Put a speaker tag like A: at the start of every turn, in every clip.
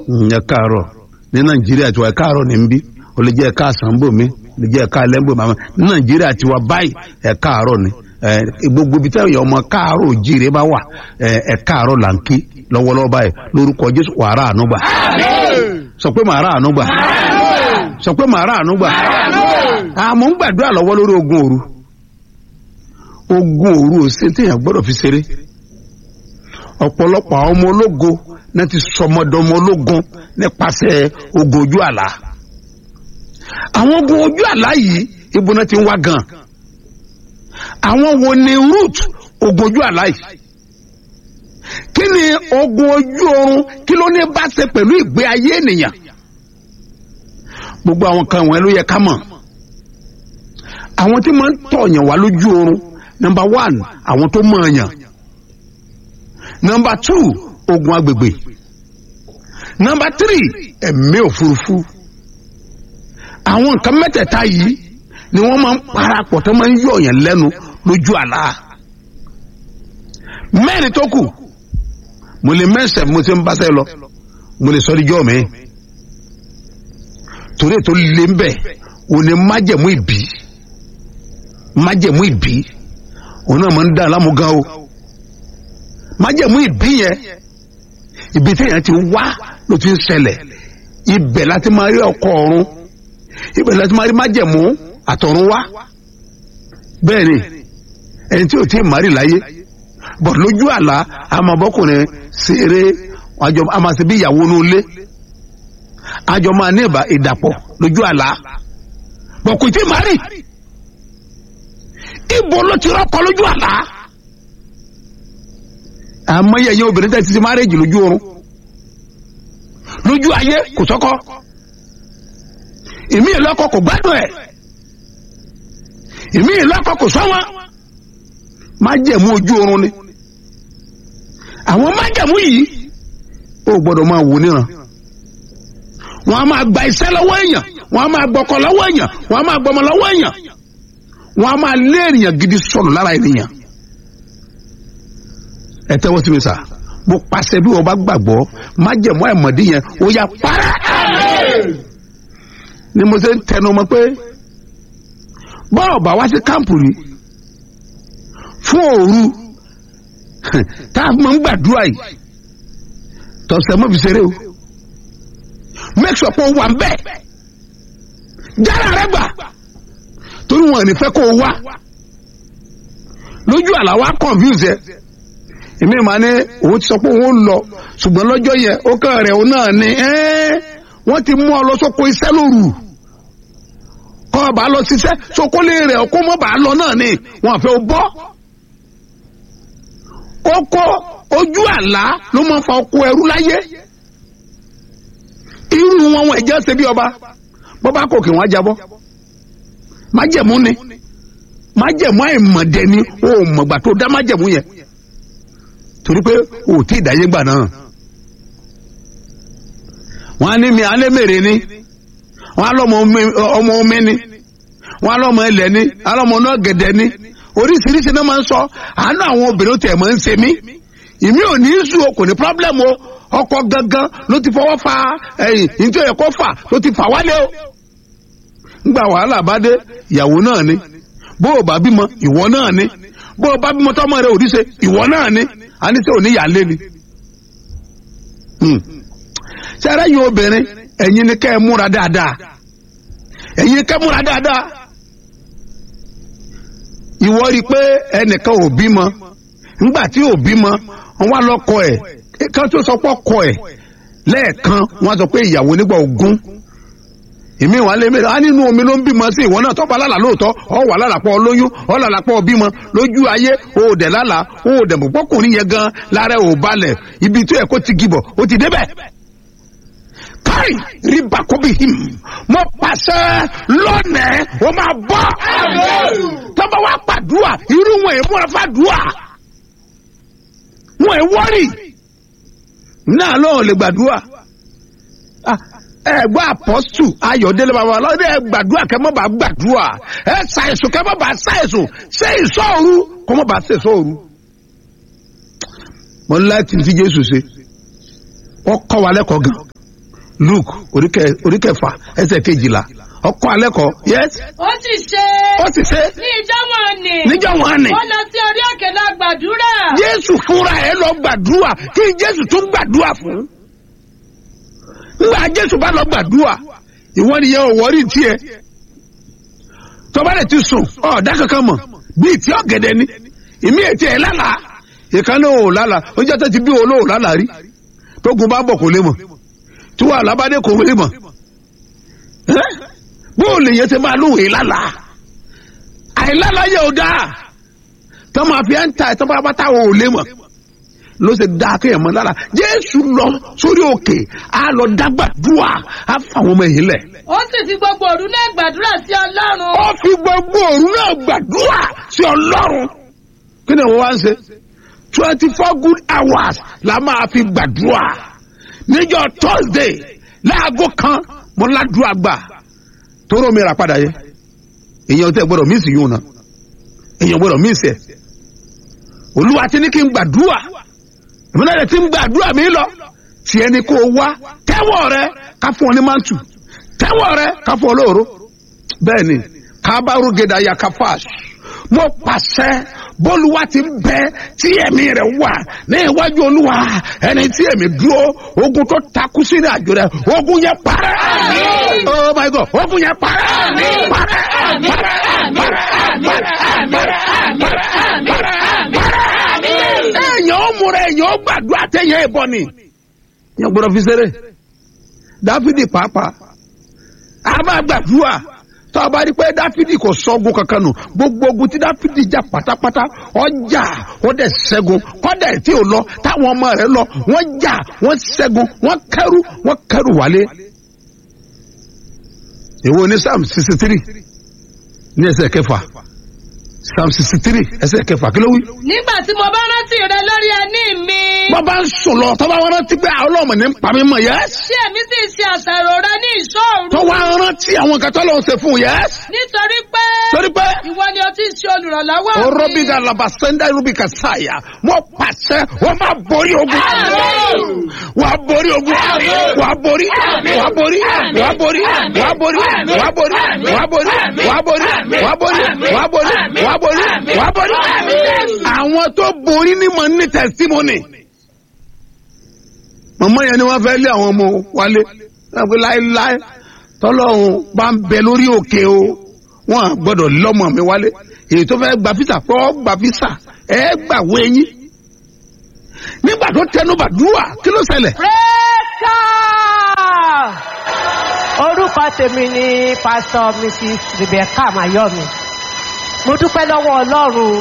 A: ẹ káàárọ̀ ní nàìjíríà tiwa ẹ káàárọ̀ ní nbí o lè jẹ́ ẹ káàsán bò mí o lè jẹ́ ẹ káàlẹ́ bò mí ní nàìjíríà tiwa báyìí ẹ káàárọ̀ ni gbogbo ibi tẹ́lẹ̀ ọmọ káàárọ̀ òjìrè bá wà ẹ káàárọ̀ là ń kí lọ́wọ́lọ́wọ́ báyìí lórúkọ jésù wàrà ànúgbà sọ pé màá rà ànúgbà sọ pé màá rà ànúgbà àmọ́ ń gbàdúrà lọ́wọ́ lórí ogun òru ogun òru ò sí téèyàn gbọ́dọ̀ fi ṣeré ọ̀pọ̀lọpọ̀ àwọn ọmọ ológo náà ti sọmọdọmọ ológun nípasẹ̀ ogun ojú àlá àwọn ogun ojú àlá yìí ibo náà ti ń wá gan àwọn wo ni root ogun ojú àlá yìí kí ni ogun ojú oorun kí ló ní bá ṣe pẹ̀lú ìgbé ayé ènìyàn gbogbo àwọn kan wọ̀nyẹn ló yẹ ká mọ̀ àwọn tí máa ń tọ̀yàn wá lójú oorun number one àwọn tó mọ̀ ọ̀yàn number two ogun agbègbè number three ẹ̀mí òfurufú àwọn nǹkan mẹ́tẹ̀ẹ̀ta yìí ni wọ́n máa ń parapọ̀ tó máa ń yọ̀yàn lẹ́nu lójú àlá mẹ́rin tó kù mo lè mẹ́sẹ̀ mo ti ń báṣẹ́ lọ mo lè sọ díjọ́ mi torí ètò lè ń bẹ̀ òní májẹ̀mú ìbí májẹ̀mú ìbí òun náà máa ń dá lámúgán o májẹ̀mú ìbí yẹn ibi téèyàn ti wá ló ti ń ṣẹlẹ̀ ibẹ̀ láti máa rí ọkọ ọ̀run ibẹ̀ láti máa rí májẹ̀mú àtọ̀run wá bẹ́ẹ̀ ni ẹni tí ò tí ì márì láyé bọ̀ lójú àlá àmọ̀bọ́kùnrin ṣeré àjọ àmàṣe bí ìyàwó inú ilé àjọ máa ní ìbá ìdàpọ̀ lójú àlá bọ̀ kò tí ì márì ibo ló ti rọ́kọ lójú àlá àmọ́ yẹ̀yẹ́ obìnrin tẹ̀ títí márèjì lójú oorun lójú ayé kò sọ́kọ́ ìmí ìlọ́kọ kò gbádùn ẹ̀ ìmí ìlọ́kọ kò sọ́wọ́n májẹ̀mú ojú oorun ni àwọn májẹ̀mú yìí ó gbọ́dọ̀ máa wò níran wọ́n á máa gba iṣẹ́ lọ́wọ́ èèyàn wọ́n á máa gbọ́kọ lọ́wọ́ èèyàn wọ́n á máa gbọ́mọ lọ́wọ́ èèyàn wọ́n á máa lé ènìyàn gidi sọnù lára ènìyàn ẹ tẹ́wọ́ sí mi sà mo pàṣẹ bí wọ́n bá gbàgbọ́ májẹ̀mú àìmọ̀dí yẹn ó yà para ni mo ṣe ń tẹnu mọ́ pé bọ́ọ̀ bá wá sí kámpù rí fún òru tá a máa ń gbàdúrà yìí tọ̀sẹ̀ mọ́ fi ṣeré o make sure pé o wà ń bẹ́ẹ̀ jára rẹ gbà torí wọn ò ní fẹ́ kó o wá lójú àlá wa confuse ẹ èmi máa ní òun ti sọ pé òun lọ ṣùgbọ́n lọ́jọ́ yẹn ó kàn rẹ̀ òun náà ni wọ́n ti mú ọ lọ sóko iṣẹ́ lóru kọ́ ọ bá lọ ṣiṣẹ́ sóko lè rẹ̀ ọkọ́ mọ́ bá lọ náà ni wọ́n fẹ́ o bọ́ oko ojú àlá ló máa fa oko ẹrú láyé irú wọn wọn ẹ̀jẹ̀ ṣe bí ọba bọ́bá kò kí wọ́n á jábọ́ májẹ̀mú ni májẹ̀mú àìmọ̀dẹ ni o mọ̀gbà tó dá májẹ̀mú yẹn torí pé o tí ì dáyé gbà náà wọn á ní mi alẹ́ mèrè ni wọn á lọ́mọ ọmọ omi ni wọn á lọ́mọ ẹlẹ́ ni á lọ́mọ náà gẹ̀dẹ̀ ni oríṣiríṣi náà máa ń sọ àánú àwọn obìnrin tẹ̀ máa ń ṣe mí ìmí ò ní í sùn o kò ní pírọ́blẹ́mù o ọkọ gangan ló ti fọwọ́ fa ẹ̀yìn nítorí ẹ̀kọ́ fà ló ti fà wálé o ngba wàhálà bá dé ìyàwó náà ni bó o bá bímọ ìwọ náà ni bó o bá bímọ tọmọ rẹ òdìṣe ìwọ náà ni a ní sẹ òní yàlé ni. sẹ́rẹ́ yìí obìnrin ẹ̀yin ni kẹ́ ẹ múra dáadáa ẹ̀yin kẹ́ ẹ múra dáadáa ìwọ rí i pé ẹnìkan ò bímọ ńgbà tí ò bímọ wọn wá lọkọ ẹ kan tó sọ pé ọkọ ẹ lẹ́ẹ̀kan wọn sọ pé ìyàwó nígbà ogún èmi wà lé mẹ́ta á nínú omi ló ń bímọ sí ìwọ náà tọ́ba lálàá lóòótọ́ ọ wà lálàpọ̀ lóyún ọ lálàpọ̀ bímọ lójú ayé o ò dẹ̀ lálàá o ò dẹ̀ mọ̀pọ̀ kùnrin yẹn gan lára ò balẹ̀ ibi tó yẹ kó ti gibọ̀ ó ti débẹ̀. káì rí bakobi him mo pàṣẹ lónìí o máa bọ́ tọ́ba wa pàdúà irú wọn èèmú rẹ fàdúà wọn è wọ́rì náà lóun lè gbàdúà ẹ gbọ́ apọ́sù ayọ̀délé bàbá ọlọ́dẹ ẹ gbàdúrà kẹ́ mọ́ bá gbàdúrà ẹ ṣàìsùn kẹ́ mọ́ bá ṣàìsùn ṣé ìṣọ́ọ̀rù kọ́ mọ́ bá ṣe ìṣọ́ọ̀rù. mo ní láti ti jésù ṣe wọ́n kọ́ wa lẹ́kọ̀ọ́ gan luke oríkẹ- oríkẹfà ẹsẹ̀ kejìlá ọkọ alẹ́ kọ yes
B: ó sì ṣe
A: ó sì ṣe
B: ní ìjọ wọn ni
A: níjọ́ wọn ni
B: ó lọ sí orí òkè lọ gbàdúrà
A: jésù fúnra ẹ lọ gbàdúrà kí jésù tún gbàdúrà fún nígbà jésù bá lọ gbàdúrà ìwọ nìyẹn ò wọrí tiẹ̀ tọ́ba rẹ̀ ti sùn ọ̀ọ́dá kankan mọ̀ bíi tí ọ̀gẹ̀dẹ̀ ni ìmí ètí ẹ̀ lálàá ìkànnì ò lálàá ó jẹ́ tó ti bí olóò lálàá rí tógun bá bọ̀ kò lè mọ̀ tí wàhálà bá dé kò lè mọ̀ ẹ́ bóòlù yẹn ti máa lóhùn ìlàlàá àìlálàá yẹ ò dáa tó máa fi ẹ́ ń ta ẹ̀ tó bá bá táwọn ò lè mọ̀ ló ṣe dá kéèyàn mọ́ lára jésù lọ sórí òkè á lọ dágbàdúrà á fà wọn ọmọ ẹ̀yìn lẹ̀
B: ó sì fi gbogbo òru náà gbàdúrà sí ọlọ́run
A: ó fi gbogbo òru náà gbàdúrà sí ọlọ́run kí ni wọ́n wá ń ṣe twenty four good hours la máa fi gbàdúrà níjọ́ thursday láago kan mo ládùúgbà gbà tóró mi rà padà yẹ èèyàn tẹ gbọ́dọ̀ mísì yóò na èèyàn gbọ́dọ̀ mísì ẹ olúwa ti ní kí n gbàdúrà ìmúlẹ̀ rẹ̀ ti ń gbàdúrà mi lọ tiẹ̀ ni kò wá tẹ́wọ̀ rẹ ká fún ọ ní mántù tẹ́wọ̀ rẹ ká fún ọ lóòró bẹ́ẹ̀ ni kábàárù gèdè ayakafash mo pàṣẹ bólúwa ti ń bẹ tí ẹ̀mí rẹ̀ wà ní iwájú olúwa ẹni tí ẹ̀mí dúró ogun tó takú sínú àjò rẹ̀ ogun yẹn parẹ́ oh my god ogun yẹn parẹ́ parẹ́ parẹ́ parẹ́ parẹ́ parẹ́ parẹ́ èèyàn ó múra èèyàn ó gbàdúrà téèyàn ìbọn ni yẹn gbọ́dọ̀ fi ṣeré dáfídì pàápàá a máa gbàdúrà tó a bá rí pé dáfídì kò sọ́gun kankan nù gbogbo ogun tí dáfídì jà pátápátá ọjà ó dẹ̀ ṣẹ́gun kọ́dà tí ò lọ táwọn ọmọ rẹ̀ lọ wọ́n jà wọ́n ṣẹ́gun wọ́n kẹ́rù wọ́n kẹ́rù wálé. èwo ní psalm sixty three ní ẹsẹ̀ kẹfà psalm sixty three ẹsẹ̀ kẹfà kí ló wí.
B: nígbà tí mo bá rántí rẹ lórí ẹní mi
A: wọ́n bá ń sùn lọ tó bá wọn rántí pé àwọn ọlọ́mọ ní pàmí mọ̀ yẹ́s.
B: tí èmi sì ṣe àṣàrò rẹ ní ìṣòro
A: tó wá rántí àwọn kan tó lọ́wọ́ ṣe fún yẹ́s.
B: nítorí pé
A: torí pé
B: ìwọ ni o ti ṣe olùrànlọ́wọ́ mi.
A: orobiga labasenda rubika saya wọ́n pàṣẹ wọ́n máa borí ogun.
B: Àmín.
A: wà á borí ogun. wà á borí. wà á borí. wà á borí. wà á borí. wà á borí. wà á borí. wà á borí. wà á borí. wà á borí. wà á borí. wà á borí. àwọn tó borí ní mọ̀ ní testimony. mọ̀mọ́ yẹn ni wọ́n fẹ́ lé àwọn ọmọ wálé. wọ́n fi láéláé tọ́lọ́run bá ń bẹ lórí òkè o wọn à gbọ́dọ̀ lọ́mọ mi wálé èyí tó fẹ́ gba físà kọ́ gba físà ẹ gbàwé yín nígbà tó tẹnubà dúwà kí ló ṣẹlẹ̀.
C: Rẹ́kà! Orúkọ tèmi ni Pásítọ̀ Mrs. Rebecca Mayomi. Mo dúpẹ́ lọ́wọ́ Ọlọ́run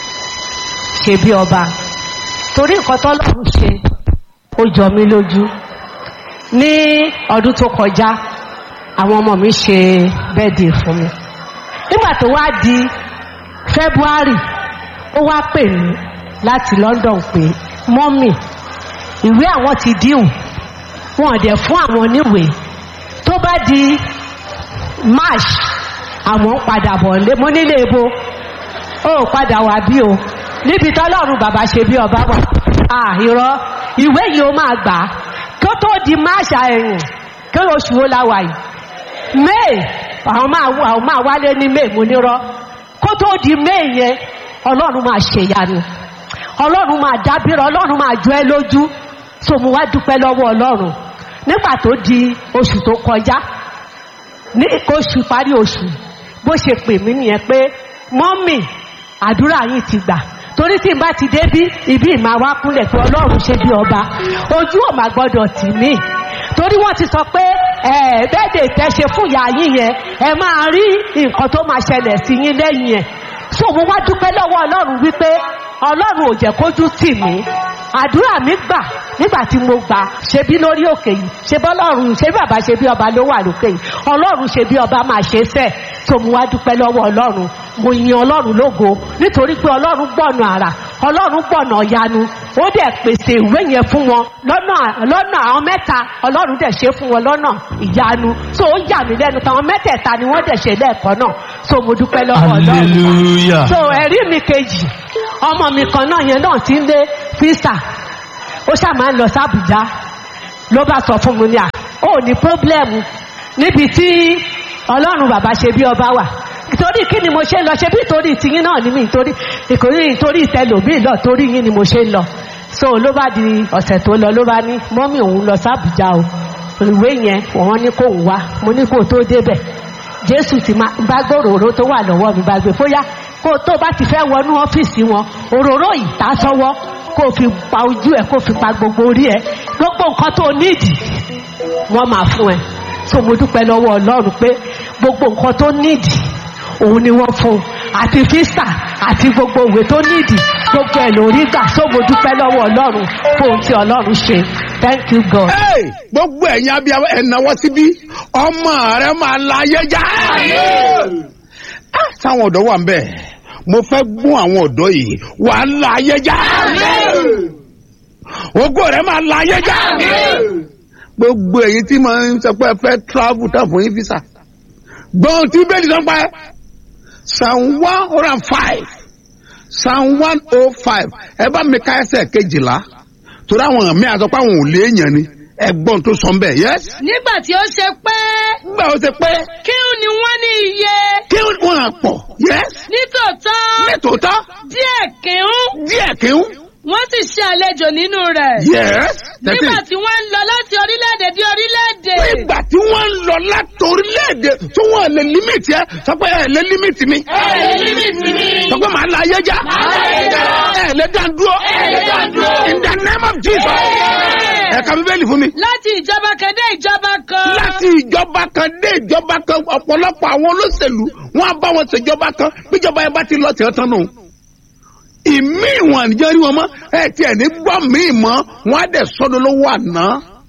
C: ṣe bí ọba. Torí nǹkan tọ́lọ́run ṣe, ó jọ mí lójú. Ní ọdún tó kọjá, àwọn ọmọ mi ṣe bẹ́ẹ̀dì fún mi. Nígbà tó wá di February, ó wá pè mí láti London pé mọ́mì ìwé àwọn ti díhùn wọn ò dẹ̀ fún àwọn oníwèé tó bá di march àwọn ń padà bọ̀ lé mo nílé ebo ó padà wá bí o níbi tọ́lọ́run bàbá ṣe bí ọba wà à irọ́ ìwé yìí ó máa gbà á kó tó di march ẹ̀yìn kí oṣù wo la wà yìí may àwọn máa àwọn máa wálé ní may mo nírọ́ kó tó di may yẹn ọlọ́run máa ṣèyanu ọlọ́run máa dábìrọ̀ ọlọ́run máa jọ ẹ́ lójú tó mo wá dúpẹ́ lọ́wọ́ ọlọ́run nígbà tó di oṣù tó kọjá ní oṣù parí oṣù bó ṣe pè mí nìyẹn pé mọ́mì àdúrà yìí ti gbà torí tí n bá ti débí ibi ìmáa wá kúnlẹ̀ pé ọlọ́run ṣe bí ọba ojú ò máa gbọ́dọ̀ tì mí torí wọ́n ti sọ pé ẹ bẹ́ẹ̀dẹ̀ tẹ́ ṣe fún ìyá yín yẹn ẹ máa rí nǹkan tó máa ṣẹlẹ̀ sí yín lẹ́yìn ẹ̀ so mo wá dúpẹ́ lọ́wọ́ ọlọ́run wípé ọlọ́run ò jẹ́ kójú tì mí àdúrà mi gbà nígbà tí mo gbà ṣe bí lórí òkè yìí ṣe bí ọlọ́run ṣe bí bàbá ṣe bí ọba ló wà lókè yìí ọlọ́run ṣe bí ọba máa ṣe fẹ́ so mo wá dúpẹ́ lọ́wọ́ ọlọ́run mo yin ọlọ́run lógo nítorí pé ọlọ́run gbọ̀nà àrà ọlọ́run gbọ̀nà ọ̀yanu ó dẹ̀ pèsè ìwé yẹn fún wọn lọ́nà lọ́nà àwọn mẹ́ta ọlọ́run dẹ̀ ṣe fún wọn lọ́nà ìyanu so ó yà mí lẹ́nu táwọn mẹ́tẹ̀ẹ̀ta ni wọ́n dẹ̀ ṣe lẹ́ẹ̀kan náà so mo dúpẹ́ lọ́wọ́ ọlọ́run
D: hallelujah.
C: so ẹ̀rí mi kejì ọmọ mi kan náà yẹn náà ti ń lé físà ó ṣáà máa ń lọ sí àbújá ló bá sọ fún mi ní à ó ní pọ́blẹ́mù níbi tí ọlọ́run bàbá ṣe bí ọba wà torí kí ni mo ṣe ń lọ ṣe bí torí tiyín náà ni mi torí ìkòrí torí ìtẹlòmíì lọ torí yín ni mo ṣe ń lọ so ló bá di ọ̀sẹ̀ tó lọ ló bá ní mọ́mí òun lọ sábùjá o ìwé yẹn wọ́n ní kóun wá mo ní kó tó débẹ̀ jésù ti máa bá gbòòrò tó wà lọ́wọ́ mi bá gbé fóyá kó tó bá ti fẹ́ wọnú ọ́fíìsì wọn òróró ìtasọ́wọ́ kó fi pa ojú ẹ̀ kó fi pa gbogbo orí ẹ̀ gbogbo nǹkan tó nídìí wọ́n máa fún ẹ so mo dúpẹ́ lọ́wọ́ ọlọ́run pé gbogbo nǹkan tó nídìí òun ni wọ́n fún un àti físà àti gbogbo òwe tó nídìí gbogbo ẹ̀ lórí gbà so mo dúpẹ́ lọ́wọ́ ọlọ́run fún ohun tí ọlọ́run ṣe thank you god.
A: Hey, gbogbo ẹ̀yin abiyamọ ẹ̀ náwó síbí ọmọ rẹ máa la ayé já. Ah, táwọn ọ̀dọ́ wà ń bẹ̀ mo fẹ́ gún àwọn ọ̀dọ́ yìí wà á la ayé já. ògo rẹ máa la ayé já. gbogbo ẹ̀yin tí máa ń sọ pé ẹ fẹ́ travel tán fún yín visa gbọ́n tí bẹ́ẹ̀ ni sọ pa ẹ́ psalm one hundred and five psalm one oh five ẹ bá mi ká ẹsẹ̀ kejìlá torí àwọn mi àtọ́ pé àwọn ò lé èèyàn ni ẹgbọ́n tó sọ bẹ́ẹ̀ yẹ́s.
B: nígbà tí ó ṣe pé
A: nígbà ó ṣe pé
B: kí ni wọ́n ní iye
A: kí wọ́n á pọ̀ yẹ́s.
B: nítòótọ́
A: nítòótọ́
B: díẹ̀ kìún
A: díẹ̀ kí ń
B: wọ́n sì ṣe àlejò nínú rẹ̀
A: yẹ́s.
B: nígbà tí wọ́n ń lọ láti orílẹ̀-èdè dé orílẹ̀-èdè
A: nígbà tí wọ́n ń lọ láti orílẹ̀-èdè tí wọ́n lè límìtì ẹ sọ pé ẹ lè límìtì mi.
B: ẹ lè límìtì mi.
A: sọ pé màá la ayé já.
B: Màá la ayé já.
A: ẹ lè dá dúró.
B: ẹ lè dá dúró.
A: in the name of jesus. ẹ ka bíbélì fún mi.
B: láti ìjọba kan dé ìjọba kan.
A: láti ìjọba kan dé ìjọba kan ọ̀pọ̀lọpọ̀ àwọn olóṣèlú wọn á bá wọn ṣèjọba kan bíjọba yẹn bá ti lọ tẹ̀ ọ́ tán nù. ìmí ìwọ̀n àníjọ́ rí wọn mọ́ ẹ tiẹ̀ ní gbọ́ míì mọ́ wọn á dẹ̀ sọ́dọ̀ lówó àná.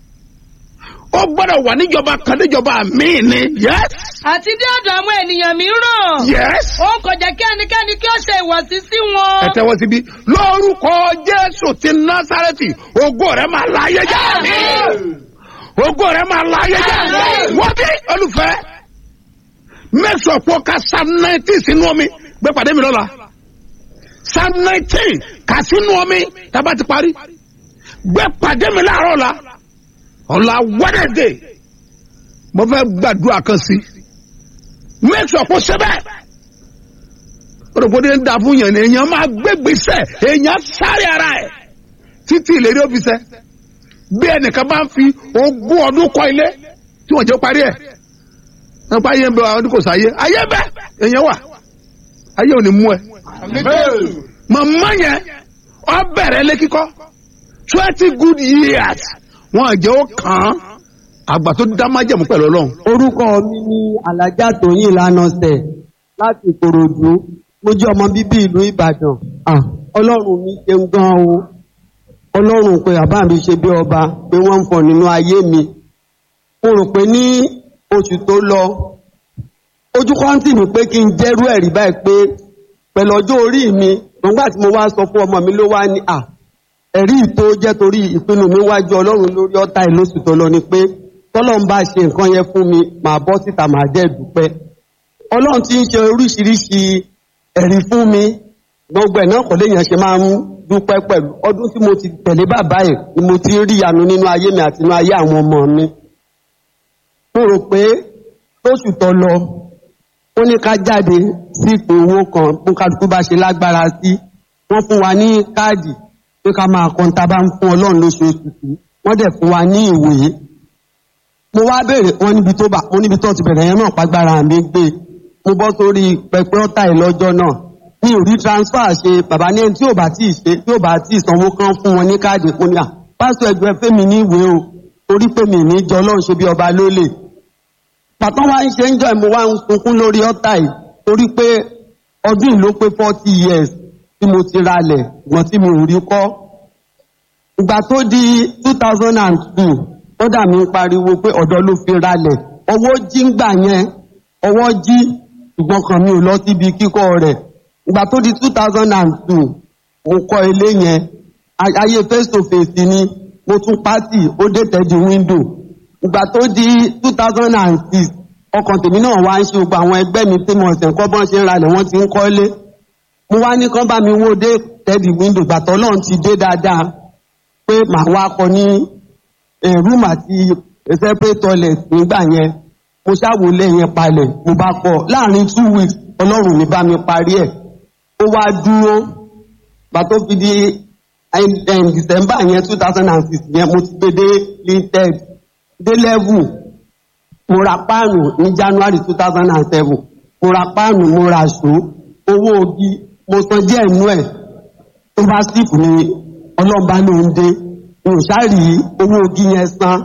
A: ó gbọ́dọ̀ wà níjọba kan níjọba míì ni yes
B: àti dé ọ̀dọ̀ àwọn ènìyàn mìíràn.
A: yes.
B: ó kò jẹ́ kí ẹnikẹ́ni kí ó ṣe ìwọ̀sí sí wọn.
A: ẹ tẹ́wọ́ síbí lórúkọ jésù ti násàrẹ́tì ògo rẹ̀ máa láyé já ògo rẹ̀ máa láyé já wọ́n bí olùfẹ́ mẹ́sàn-án pọ̀ ká psalm nineteen sínú omi gbé pàdé mi lọ́la psalm nineteen kà sínú omi tábà ti parí gbé pàdé mi láàárọ̀ la ọ̀la wednesday mo fẹ́ gbàdúrà kan sí mẹ́sàn-án pọ̀ sẹ́bẹ̀ òròpọ̀dé ń da fún yàn ni èèyàn máa gbégbèsè èèyàn sáré ara ẹ̀ títí ìlérí òfìsẹ́ bí ẹnìkan bá ń fi ogún ọdún kọ́ ilé tí wọ́n jẹ́ parí ẹ̀ nípa ayé ń bẹ àwọn ọdún kò sáyé ayé bẹ èèyàn wà ayé ò ní mú ẹ. màmá yẹn ọ bẹ̀rẹ̀ lé kíkọ́ twenty good years wọ́n jẹ́ ó kàn án àgbà tó dá májẹ̀mú pẹ̀lú ọlọ́run.
D: orúkọ mi ní alájà tóyìn lánàṣẹ láti ìkòròdú mo jẹ ọmọ bíbí ìlú ìbàdàn Ah, ọlọ́run mi ṣeun gan o ọlọ́run pé bàbá mi ṣe bí ọba pé wọ́n ń fọ nínú ayé mi mo rò pé ní oṣù tó lọ ojú kọ́ńtì mi pé kí n jẹ́rú ẹ̀rí báyìí pé pẹ̀lú ọjọ́ orí mi nígbà tí mo wá sọ fún ọmọ mi ló wá ní à ẹ̀rí tó jẹ́ torí ìpinnu mi wájú ọlọ́run lórí ọ̀tá ìlóṣù tó lọ ni pé tọ́lọ́run bá ṣe nǹkan yẹn fún mi màá bọ́ síta màá dẹ́ dúpẹ́ ọlọ́run ti ń ṣe oríṣiríṣi ẹ̀rí fún mi gbogbo ẹ̀ náà kò léèyàn ṣe máa ń dúpẹ́ pẹ̀lú ọdún tí mo ti tẹ̀lé bàbá ẹ̀ ni mo ti rí ìyanu nínú ayé mi àti nínú ayé àwọn ọmọ mi mo rò pé lóṣù tó lọ ó ní ká jáde sí ìpè owó kan bó kálukú bá ṣe lágbára sí wọ́n fún wa ní káàdì pé ká máa kọ́ ta bá ń fún ọlọ́run lóṣooṣù sí wọ́n dẹ̀ fún wa ní ìwé mo wá béèrè wọn níbi tó bá wọn níbi tó ti bẹ̀rẹ̀ yẹn náà pàgbára mi gbé mo bọ́ sórí pẹpẹ ọ̀tá ìlọ́jọ́ náà mi ò rí transfer ṣe bàbá ní ẹni tí ò bá tí ì ṣe tí ò bá tí ì sanwó kan fún wọn ní káàdì fún ni à pásítọ̀ ẹgbẹ́ fẹ́mi ní ìwé o torí pé mi ní jọ ọlọ́run ṣe bí ọba lólè pàtàn wá ń ṣe ń jọ ìmú wá ń sunkún lórí ọ̀tá yìí torí pé ọdún yìí ló pé forty years tí mo ti ralẹ̀ ṣùgbọ́n tí mi ò rí kọ́ ìgbà tó di two thousand and two kódà mi ń pariwo pé ọ̀dọ́ ló fi ralẹ̀ ọwọ́ jí ń gbà yẹn ọwọ́ jí ṣùgbọ́n kan mi ò lọ síbi kíkọ́ rẹ̀ ìgbà tó di two thousand and two mo kọ́ ilé yẹn ay- ayé face to face ni mo tún pátì ó dé tẹ́jú window ìgbà tó di two thousand and six ọkàn tèmi náà wá ń ṣe gbogbo àwọn ẹgbẹ́ mi tí mo ṣẹ̀ ń kọ́ bọ́n ṣe ń ralẹ̀ wọ́n ti ń kọ́lé mo wá ní kán bá mi wó dé tẹ́jú window gbàtọ́ náà ti dé dáadáa pé màá wá kọ ní rúùmù àti separate toilet nígbà yẹn mo ṣàwọlé yẹn palẹ̀ mo bá kọ́ láàrin two weeks ọlọ́run mi bá mi parí ẹ̀ ó wá dúró gbà tó fi di em- em, december yẹn two thousand and six yẹn mo ti gbé dé linted dé level mo ra páànù ní january two thousand and seven mo ra páànù mo ra ṣó owó ogi mo san díẹ̀ nú ẹ̀ tó bá sífù ni ọlọ́ba ló ń dé mi ò ṣáàrì owó ogi yẹn san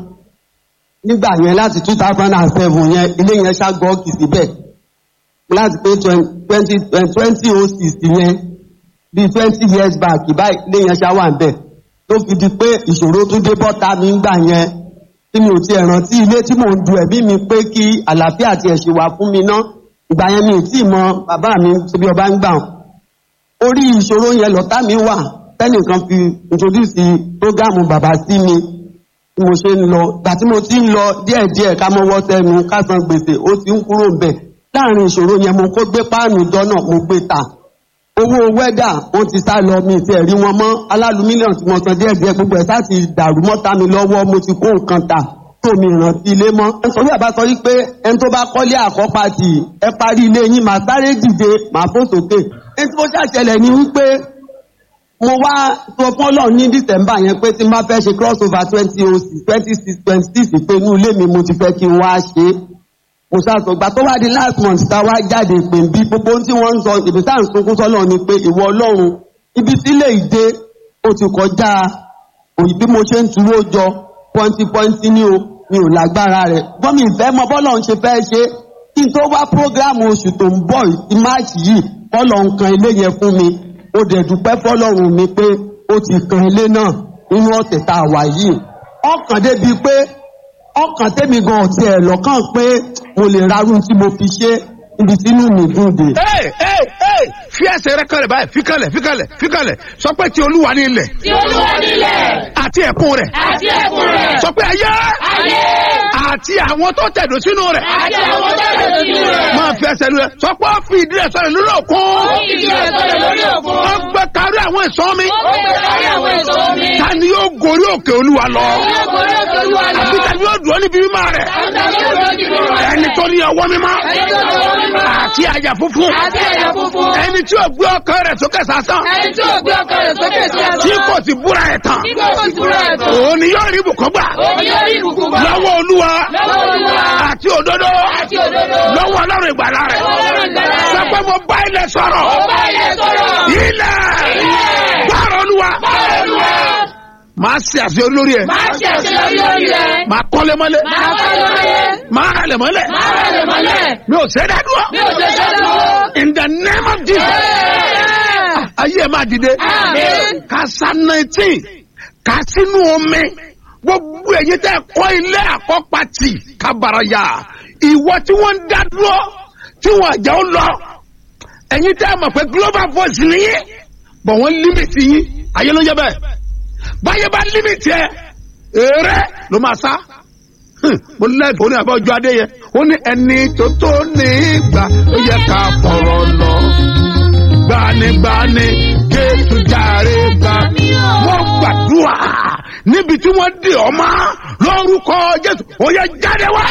D: nígbà yẹn láti two thousand and seven yẹn ilé yẹn ṣàgọ́ọ̀kì síbẹ̀ láti pé twenty twenty oh six yẹn bíi twenty years back báyìí ilé yẹn ṣá wà ń bẹ̀ tó fi di pé ìṣòro tún dé bọ́ta mi ńgbà yẹn tí mi ò tiẹ̀ rántí ilé tí mò ń du ẹ̀mí mi pé kí àlàáfíà tiẹ̀ ṣe wà fún mi ná ìgbà yẹn mi ì tí ì mọ bàbá mi síbi ọba ń gbà orí ìṣòro yẹn lọ́tà mi wà tẹ́nìkan fi introduce prógámù bàbá sí mi tí mo ṣe ń lọ gbà tí mo ti ń lọ díẹ̀díẹ̀ ká mọ́wọ́ sẹ́nu ká san gbèsè ó ti ń kúrò ń bẹ̀ láàrin ìṣòro yẹn mo kó gbé páànù jọ́nà mo gbé ta owó wẹ́dà wọ́n ti sá lọ mi ti ẹ̀rí wọn mọ́ alálù mílíọ̀nù tí mo san díẹ̀díẹ̀ gbogbo ẹ̀ sáà ti dàrú mọ́ta mi lọ́wọ́ mo ti kó nǹkan ta tó mi rántí ilé mọ́. nítorí àbá sọ wípé ẹni tó bá kọ́lé àkọ́pá tì ẹ parí ilé yín màá sáré dìde màá fò sókè. ẹni tí mo ṣàṣẹlẹ̀ ni wípé mo wá sọ fún ọlọ́run ní december yẹn pé tí n bá fẹ́ ṣe cross over twenty oh six twenty six twenty six pé inú ilé mi mo ti fẹ́ kí n wá ṣe é mo ṣàṣọ gbà tó wá di last month tá a wá jáde pé bí gbogbo ohun tí wọ́n ń sọ ìbí tá à ń sunkún sọ́lọ́ ni pé ìwọ ọlọ́run ibi tí lè dé ó ti kọjá òyìn bí mo ṣe ń tuwó jọ pọ́ńtì pọ́ńtì ní o mi ò lágbára rẹ̀ gbọ́n mi ìfẹ́ mọ bọ́lọ̀ ń ṣe fẹ́ ṣe kí n tó wá prógráàmù oṣù tó ń bọ̀ ti máàcì yìí kọ́lọ̀ ń kan ilé yẹn fún mi ó dẹ̀ dúpẹ́ fọ́lọ́run mi pé ó ti kan ilé náà nínú ọ̀tẹ̀ tá a wà yìí ọkàn débi pé ọkàn tẹ́mi gan ọ̀tí ẹ̀ lọ́kàn pé mo lè rarú tí mo fi ṣe ibi tínú mi dùn dé.
A: Hey, hey, hey, fi ẹsẹ̀ rẹ kalẹ̀ báyìí fi kalẹ̀ fi kalẹ̀ fi kalẹ̀ sọ pé ti olúwa ní ilẹ̀
B: Tí olúwa nílẹ̀
A: àti ẹ̀kún rẹ̀
B: àti ẹ̀kún rẹ̀.
A: sọ pé ayé
B: Ayé
A: àti àwọn tó tẹ̀dó sínú rẹ̀
B: àti àwọn tó lè sínú rẹ̀.
A: máa fi ẹsẹ̀ lulẹ̀ sọ pé ó fi ìdí rẹ̀ sọ̀rọ̀ lórí òkun
B: Ó fìdí rẹ̀ sọ̀rọ̀ lórí òkun.
A: ó gbẹ kárí àwọn ìsàn mi
B: Ó gbé kárí àwọn èso omi.
A: ta ni yóò gorí òkè olúwa lọ
B: Yóò gorí òkè olúwa lọ.
A: àbí ta ni yóò dúró níbi mímọ́ rẹ̀
B: Àgbà yóò dúró níbi mímọ́ rẹ̀.
A: ẹni tó ní ọwọ́ mímọ́
B: Ẹni tó ní ọwọ́ mímọ́.
A: àti àyà funfun
B: Àti ẹ̀yà funfun.
A: ẹni tí ò gbé ọkàn rẹ̀ sókè sásán
B: Ẹni tí ò gbé ọkàn rẹ̀ sókè sí ẹ̀sán.
A: tí kò sì búra ẹ̀ tán
B: Tí kò sì búra ẹ̀ tán.
A: òun ni yóò rí ibùkún gbà
B: Òun yóò rí ìbùkún gbà.
A: lọ́wọ́ olúwa
B: Lọ́wọ́ Olúwa.
A: àti òdodo
B: Àti òdodo.
A: lọ́wọ́ ọlọ́run ìgbàlá rẹ̀
B: Lọ́wọ́ Ọlọ́run ìgbàlà rẹ̀.
A: sọ pé mo bá ilẹ̀ sọ̀rọ̀
B: Ó bá ilẹ̀ sọ̀rọ̀.
A: ilẹ̀
B: Ilẹ̀.
A: gbàrọ̀ olúwa
B: Báwo Olúwa?
A: máa ṣe àṣeyọrí lórí ẹ̀
B: Máa ṣe àṣeyọrí lórí rẹ̀.
A: máa kọ́lé mọ́lé
B: Máa kọ́ lórí.
A: máa ralẹ̀ mọ́lẹ̀
B: Máa rẹ̀ lè mọ́lẹ̀.
A: mi ò ṣe é dádúró
B: Mi ò ṣe ṣe lọ́wọ́.
A: in the name of Jesus ayé ẹ̀ máa dìde
B: Àmín.
A: ká sa nineteen ká sínú omi gbogbo èyí tẹ́ kọ́ ilé àkọ́pàtì kábàráyà ìwọ tí wọ́n ń dá dúró tí wọ́n àjà ó lọ ẹ̀yin tẹ́ mọ̀ pé global voice nìyí bọ̀ wọ́n límìtì yín ayé ló ń jẹ́ bẹ́ẹ̀ báyé bá límìtì ẹ èrè ló máa sá Hmm, mo lẹ́ẹ̀kọ́ ní àbá ọjọ́ adé yẹn ó ní ẹni tó tó ní ìgbà ó yẹ ká fọ̀rọ̀ lọ gbanigbani jésù jàre gbà wọ́n gbàdúrà níbi tí wọ́n dè ọ́ mọ́ lórúkọ jésù ó yẹ jáde wá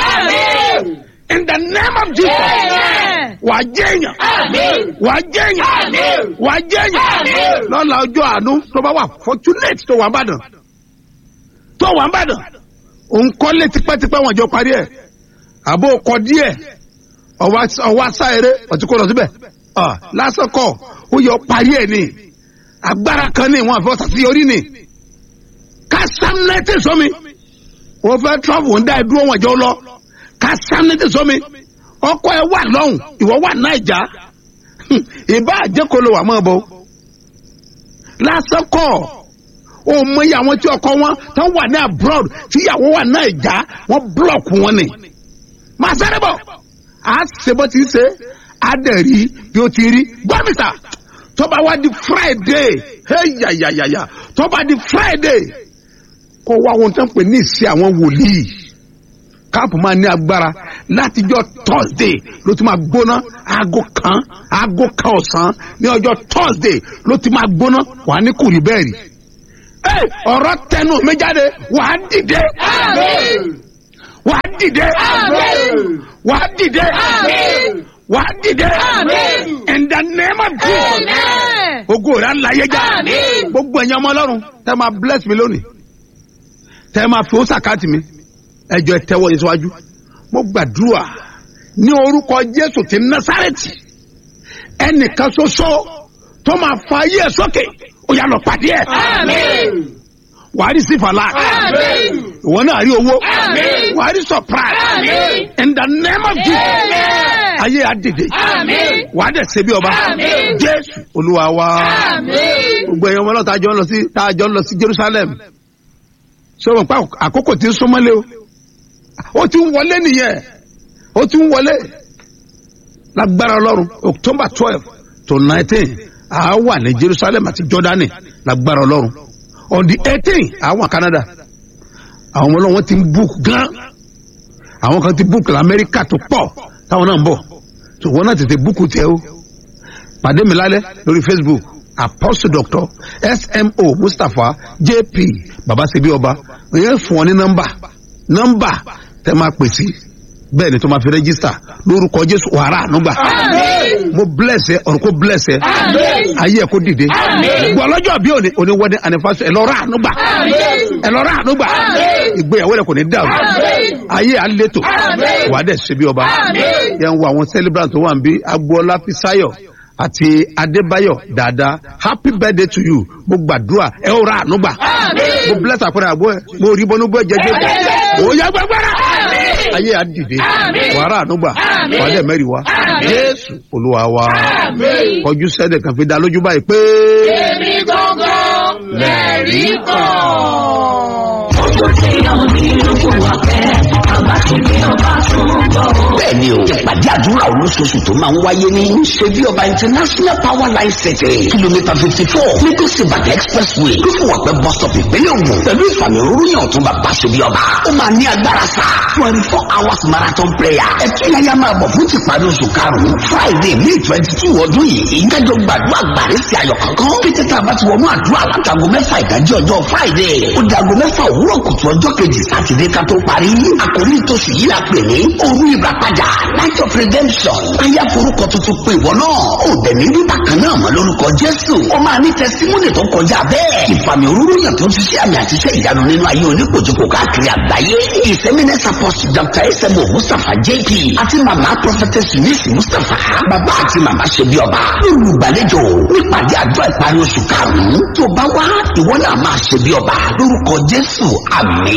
A: in the name of jesus
B: Amen.
A: wà á jẹ́yàn
B: Àmín.
A: wà á jẹ́yàn
B: Àmín.
A: wà á jẹ́yàn
B: Àmín.
A: lọ́la ọjọ́ àánú tó bá wà fortunate tó wà ń bàdàn tó wà ń bàdàn òun kọ́lé tipẹ́tipẹ́ wọn jọ parí ẹ̀ àbó kọ díẹ̀ ọwọ́ asá eré ọtí kó lọ síbẹ̀ ọ lásán kọ ó yọ parí ẹ̀ ni agbára kan ní wọn àfẹ́ ọ̀sàsí orí ni ká sámúnẹ́tì sọmi wọ́n fẹ́ trọ́fù ń dá ẹ dúró wọn jọ lọ ká sámúnẹ́tì sọmi ọkọ ẹ wà lọ́hùn ìwọ wà náìjà ìbá àjẹkọlọ wà mọ́ bọ́ lásán kọ́ ó mọ iye àwọn tí ọkọ wọn tó wà ní abroad tí ìyàwó wà náà ìjà wọn búlọ̀kù wọn ni. màá sáré bọ̀ á ṣe bó ti ṣe á dẹ̀ rí bí ó ti rí gbọ́mísà tó bá wá di friday yàyàyàyà tó bá di friday kó wá ohun tó ń pè ní ìṣe àwọn wòlíì káàpù máa ní agbára látijọ́ thursday ló ti máa gbóná aago kan aago kan ọ̀sán ní ọjọ́ thursday ló ti máa gbóná wà á ní kùrì bẹ́ẹ̀ rí. Ẹ, ọ̀rọ̀ tẹnu mi jáde wà á dìde.
B: Àmín.
A: wàá dìde wàá dìde wàá dìde in the name of jesus
B: Amen.
A: ogo rẹ alayé já
B: Àmín.
A: gbogbo ẹ̀yin ọmọ ọlọ́run tẹ́ máa bless mi lónìí tẹ́ máa fi ó sàkáàtì mi ẹjọ́ ẹ tẹ́wọ́ yín síwájú mo gbàdúrà ní orúkọ jésù ti násàrẹ́tì ẹnìkan ṣoṣo tó máa fa ayé ẹ sókè ó yà lọ pàdé ẹ
B: Àmín.
A: wàá rí sífàlà
B: Àmín.
A: ìwọ náà rí owó
B: Àmín.
A: wàá rí surprise
B: Àmín.
A: in the name of jesus
B: Amen.
A: ayé àdìde
B: Àmín.
A: wàá dẹ̀ ṣe bí ọba
B: Àmín.
A: jésù olúwa wa
B: Àmín.
A: gbogbo ẹ̀yin ọmọ náà tá a jọ ń lọ sí tá a jọ ń lọ sí jerusalem ṣé wọn pa àkókò tí ń súnmọ́lé o ó ti ń wọlé nìyẹn ó ti ń wọlé lágbára ọlọ́run october twelve to nineteen a wà ní jerusalem àti jordani lágbára ọlọ́run on the eighteen a wà canada àwọn ọmọ ọlọ́run ti ń book gan àwọn kan ti book lamẹ́ríkà tó pọ̀ táwọn náà ń bọ̀ tó wọn náà tètè book tiẹ̀ o pàdé mi lálẹ́ lórí facebook apostle doctor smo mustapha jp babasebi ọba ìyẹn fún ọ ní nọmba nọmba tẹ máa pè sí bẹ́ẹ̀ ni tó máa fi rẹ́gísítà lórúkọ jésù wàrà ànúgbà
B: Àmín.
A: mo bless ẹ ọ̀run kó bless ẹ
B: Àmín.
A: ayé ẹ kó dìde
B: Àmín.
A: gbọ́ ọlọ́jọ́ bí òní òní wedding anniversary ẹ lọ rà ànúgbà
B: Àmín.
A: ẹ lọ rà ànúgbà
B: Àmín.
A: ìgbéyàwó rẹ kò ní dàrú
B: Àmín.
A: ayé à ń létò
B: Àmín.
A: wàá dẹ̀ ṣe bí ọba
B: Àmín.
A: yẹn ń wo àwọn celebrant tó wà ń bí agboola fisayo àti adébáyọ dáadáa happy birthday to you mo gbàdúrà ẹ ó ra ànúgbà
B: Àmín.
A: mo bless àpẹẹrẹ àbọ ẹ mo rí bọnú bọ jẹjẹ
B: Àmín.
A: ó yá gbàgbára
B: Àmín.
A: ayé à dìde
B: Àmín.
A: wàá ra ànúgbà
B: Àmín.
A: wàá dẹ̀ mẹ́rin wá
B: Àmín.
A: jésù olúwa wa
B: Àmín.
A: kọjú sẹ́dẹ̀ kan fi dá lójú báyìí pé.
B: Èmi gangan lẹ̀rí kan.
E: bẹ́ẹ̀ni o ìpàdé àdúrà olóṣooṣù tó máa ń wáyé ní ṣebí ọba international power line city kìlómítà fifty four lagos ibadan expressway lófùwàpẹ́ bus stop ìpínlẹ̀ ògùn pẹ̀lú ìfàmì òróró tó bàbá ṣebí ọba ó máa ní agbára sá twenty four hours marathon prayer ẹtú yáyá máa bọ̀ fún tìparí oṣù karùn-ún friday may twenty two ọdún yìí ìdájọ́ gbàdúrà gbàrí sí ayọ̀ kankan kété tá a bá ti wọnú àdúrà látago mẹ́fà ìdájí ọjọ́ friday ó dago mẹ́fà òwúrọ̀ kùtù ọjọ́ kejì sátidé ká tó parí àkòrí ìtòsí yìí la pè ní òru ìràpadà night of redemption ayé forúkọ tuntun pé ìwọ náà ó dẹ̀ ní rí bákan náà mọ́ lórúkọ jésù ó máa ní tẹsímúnì tó kọjá bẹ́ẹ̀ ìfàmì òróró yàn tó ti ṣe àmì àtiṣe ìyanu nínú ayé oníkojúkò káàkiri àgbáyé ìsẹ́mínẹ́sà pọ́sì dr esemo mustapha jp àti màmá prophetess eunice mustapha bàbá àti màmá ṣe bí ọba olùgbàlejò nípàdé àjọ ìparí oṣù karùn-ún tó bá wá ìwọ náà máa ṣe bí ọba lórúkọ jésù àmì